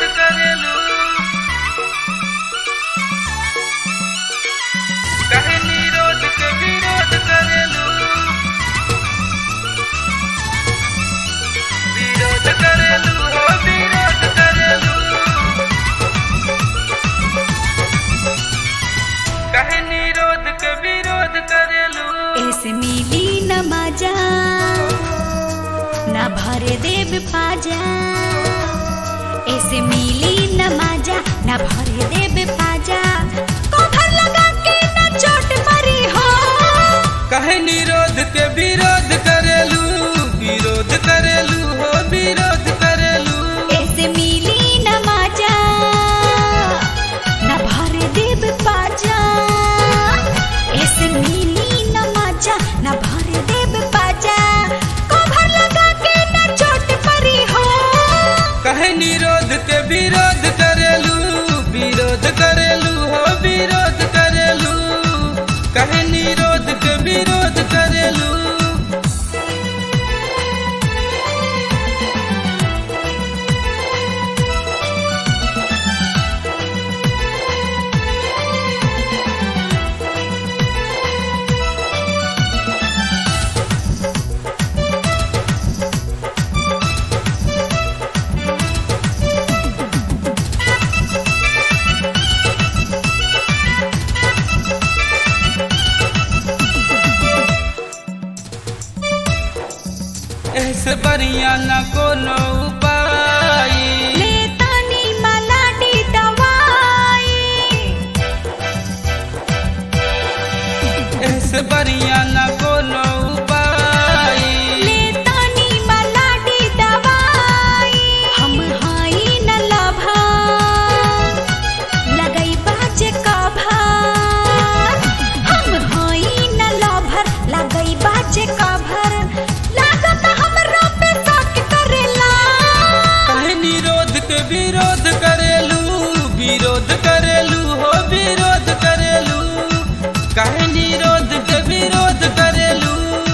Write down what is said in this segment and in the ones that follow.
करेलू काहे निरोध के विरोध करेलू विरोध करेलू हो विरोध करेलू काहे निरोध के विरोध करेलू ऐसे मिली न मजा न भर देव पाजा ऐसे मिली न मजा न भर देव पाजा कभर लगा के न चोट मरी हो कहे निरोध के विरोध करेलू विरोध करेलू हो विरोध करेलू ऐसे मिली न मजा न भर देव पाजा ऐसे मिली न मजा न भर देव पाजा कभर लगा के न चोट मरी हो कहे निरोध के विरोध करेलू विरोध करेलू हो विरोध करेलू कहे निरोध के विरोध करेलू ऐसे बढ़िया न कोनो उपाय लेतानी मलाडी दवाई ऐसे बढ़िया न कोनो उपाय लेतानी मलाडी दवाई हम हाई न लभा लगई बाजे कभर हम हाई न लभर लगई बाजे कभर लागत हमरा पे शक करेला कहे निरोध के विरोध करेलू विरोध करेलू हो विरोध करेलू कहे निरोध के विरोध करेलू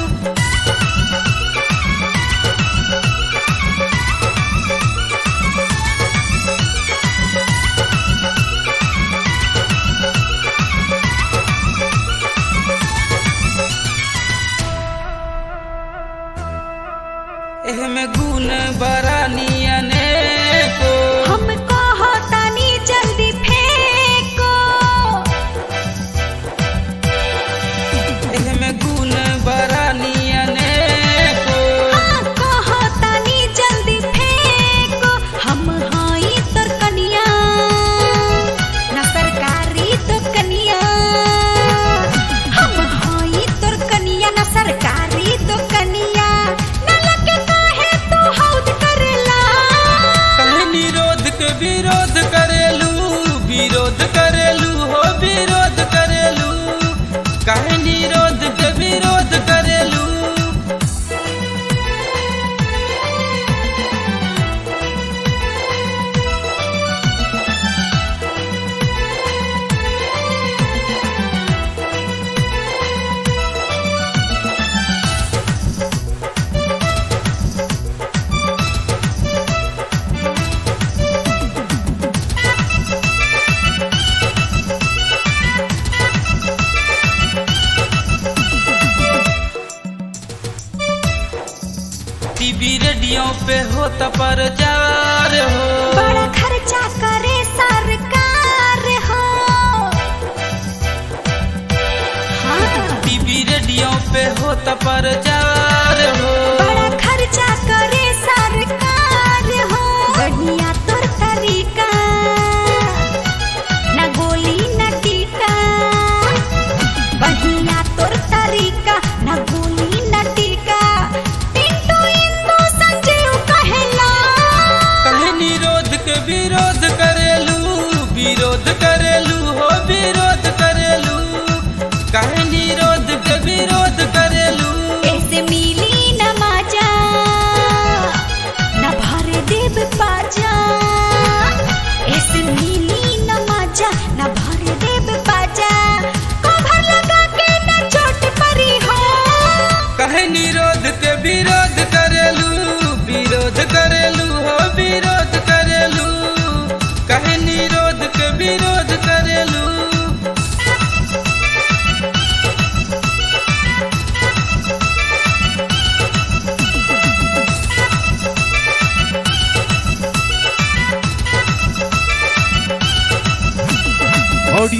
एहमे गुण बड़ा नियने को हम कहतानी जल्दी फेंको एहमे गुण बड़ा नियने को हाँ, कहतानी जल्दी फेंको हम हाई तोर कनिया न सरकारी तो कनिया हम हाई तोर कनिया न सरकारी तो कनिया न लगे काहे तू हौद करेला कहे निरोध के विरोध करेलू विरोध करेलू हो विरोध करेलू कहे निरोध के विरोध करेलू टीवी रेडियो पे होता प्रचार हो बड़ा खर्चा करे सरकार हो हाँ टीवी रेडियो पे होता प्रचार हो बड़ा खर्चा करे सरकार हो बढ़िया तोर तरीका न गोली न टीका बढ़िया तोर तरीका न गोली न टीका पिंटू इंदू संजीव कहेला कहे निरोध के विरोध करेलू विरोध करेलू हो विरोध करेलू कहे निरोध के विरोध करेलू ऐसे मिली न मजा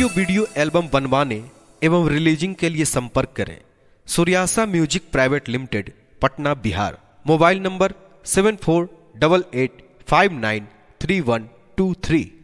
ऑडियो वीडियो एल्बम बनवाने एवं रिलीजिंग के लिए संपर्क करें सूर्यासा music private limited Patna Bihar mobile number seven four double eight five nine three one two three